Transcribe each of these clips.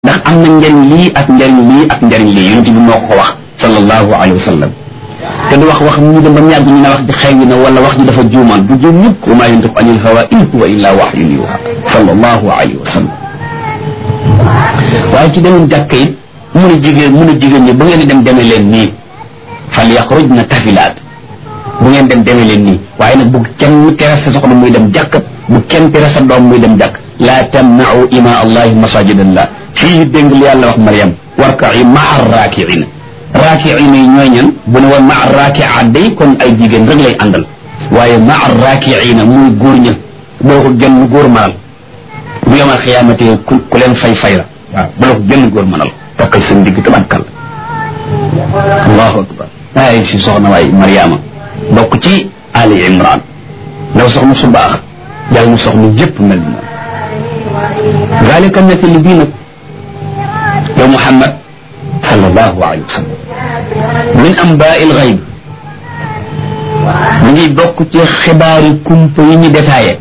ndax am na njariñ lii ak njariñ lii ak njariñ lii yonent bi moo ko wax sallallahu alayhi wa sallam te du wax wax mu ñu dem ba mu yàgg ñu ne wax ji xew na wala wax ji dafa juumaan du juum ñëpp wa maa yantiqu anil hawa in huwa illa wahyun yuha sallallahu alayhi wa sallam waaye ci demoon jàkka it mun a jigéen mun a jigéen ñi bu ngeen di dem demee leen nii fal yaxrujna tafilaat bu ngeen dem demee leen nii waaye nag bu kenn tere sa soxna muy dem jàkk bu kenn tere sa doom muy dem jàkk laa tamnau ima allahi masajidallah fii dégg li yàlla wax Mariam warka'i maa raakiina raakiina yi ñooy ñan bu ne woon maa raakia day kon ay jigéen rek lay àndal waaye maa raakiina muy góor ña boo ko genn góor manal bu yomal xiyaamate ku ku leen fay fay la waaw bu la ko genn góor manal takkal seen digg tabatkal allahu akbar ay si soxna waay Mariama bokk ci Ali Imran ndaw soxna su baax yàlla mu soxna yëpp mel ni moom zalika nettali bii nag yow Muhammad sallallahu alayhi wa sallam min ambaa'i l-ghayb mu ngi bokk ci xibaari kumpa yi ñu détaillé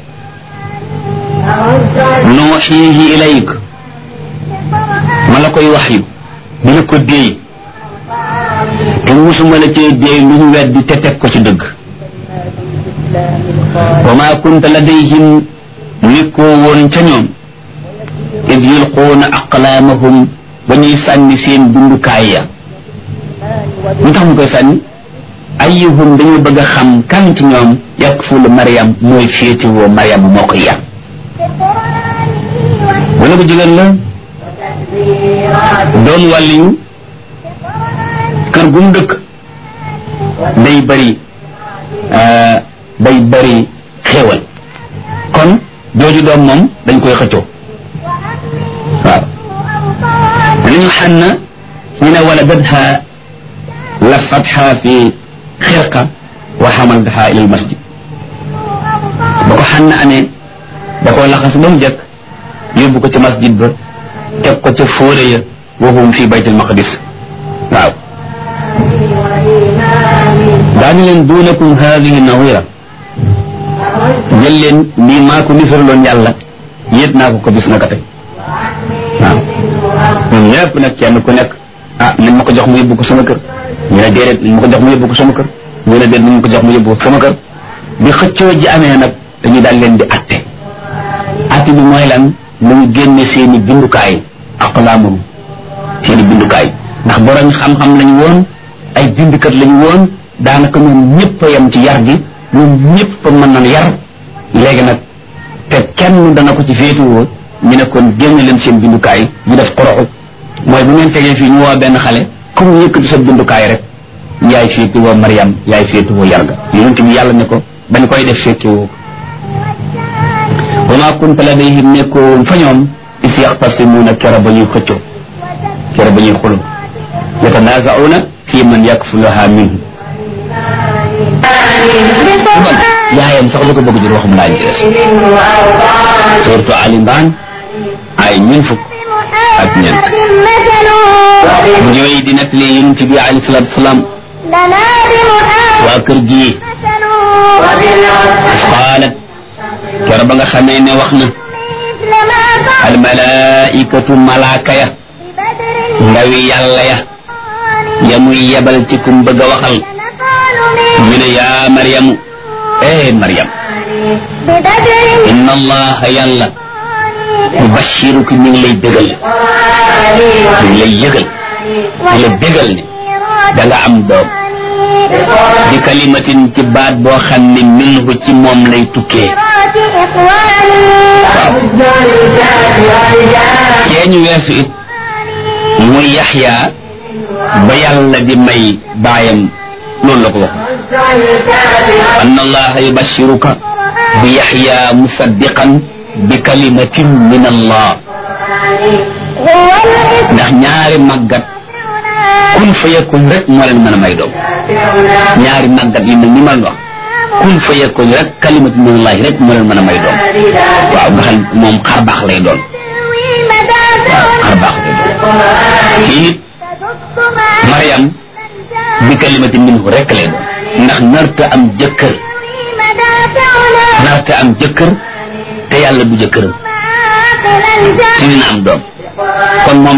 nuuxiihi ilayk ma la koy wax yu di la ko déey te musuma la cee déey lu ñu weddi te teg ko ci dëgg wa maa kunta ladayhim nekkoo woon ca ñoom id yulquuna aqlaamahum ba ñuy sànni seen dundukaay ya ñu tax mu koy sànni ayyuhum dañu bëgg a xam kan ci ñoom yakfulu Mariam mooy féetewoo Mariam moo koy yar wala ko jigéen la doon wàlliyu kër gu mu dëkk day bëri day bëri xéewal kon jooju doom moom dañ koy xëccoo waaw nañu xànn ñu ne wala badha lafatha fi xirqa wa xamaltaha ila almasjid ba ko xànn amee da koo laxas ba mu jëkk yóbbu ko ci masjid ba teg ko ca fóore ya wa hum fi bayt almaqdis waaw daañu leen duunakum hadihi nawira jël leen nii maa ko nisaraloon yàlla yéet naa ko ko bis naka tey waaw ñun ñëpp nag kenn ku nekk ah nañ ma ko jox mu yóbbu ko sama kër ñu ne déedéet nañ ma ko jox mu yóbbu ko sama kër ñu ne déet nañ ma ko jox mu yóbbu ko sama kër bi xëccoo ji amee nag dañuy daal leen di atte atte bi mooy lan nañu génne seeni bindukaay aqlaamum seeni bindukaay ndax borom xam-xam lañu woon ay bindukat lañu woon daanaka ñoom ñëpp a yem ci yar gi ñoom ñëpp a mën nañ yar léegi nag te kenn dana ko ci féetuwoo ñu ne kon génne leen seen bindukaay ñu def xoroxu mooy bu ngeen tegee fii ñu woo benn xale comme yëkkati sa bindukaay rek yaay féetuwoo Mariam yaay féetuwoo yar ga yonent bi yàlla ne ko bañ koy def féetewoo wa maa kunta ladayhim nekkoo woon fa ñoom is yaxtasimuuna kera ba ñuy xëccoo kera ba ñuy xuloo yatanaazauna fi man yakfuluha minhu yaayam sax lu ko bëgg jur waxum laa ñu des surtout Ali Imran ay ñun fukk ak ñeent bu ñëwee di nettali yonent bi alayhi salaatu wasalaam waa kër gi qaalat kera ba nga xamee ne wax na al malaikatu malaaka ya ndawi yàlla ya ya muy yebal ci kum bëgg a waxal ñu ne yaa maryamu eh maryam inna allaha yàlla yubashiruki ñu ngi lay bégal ñu ngi lay yëgal ñu lay bégal ne da nga am doom bi kalimatin ci baat boo xam ne minhu ci moom lay tukkee waaw cee ñu weesu it muy yaxya ba yàlla di may baayam loolu la ko wax أن الله يبشرك بيحيى مصدقا بكلمة من الله ndax ñaari màggat kun fa yakun rek moo leen mën a may doom ñaari màggat yi mel ni ma wax kun fa yakun rek kalimatu min Allah rek moo leen mën a may doom waaw nga xam moom xar baax lay doon waaw xar baax lay doon kii nit Mariam bi kalimati minhu rek lay doon ndax narta am jëkkër narta am jëkkër te yàlla du jëkkëram te dina am doom kon moom